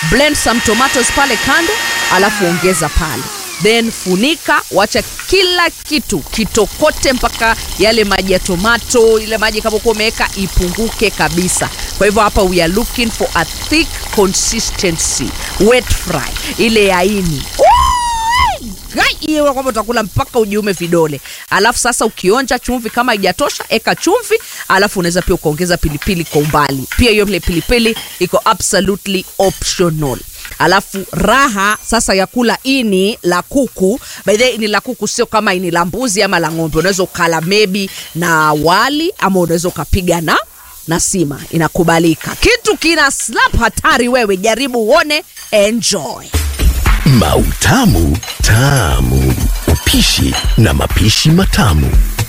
blend some tomatoes pale kando alafu ongeza pale then funika wacha kila kitu kitokote mpaka yale maji ya tomato ile maji kama kuwa umeweka ipunguke kabisa kwa hivyo hapa we are looking for a thick consistency wet fry ile yaini hiyo kwamba utakula mpaka ujiume vidole alafu sasa ukionja chumvi kama haijatosha eka chumvi alafu unaweza pia ukaongeza pilipili kwa umbali pia hiyo ile pilipili iko absolutely optional alafu raha sasa ya kula ini la kuku by the way, ini la kuku sio kama ini la mbuzi ama la ng'ombe unaweza ukala maybe na wali ama unaweza ukapiga na na sima inakubalika kitu kina slap hatari wewe jaribu uone enjoy Mautamu Tamu. Upishi na mapishi matamu.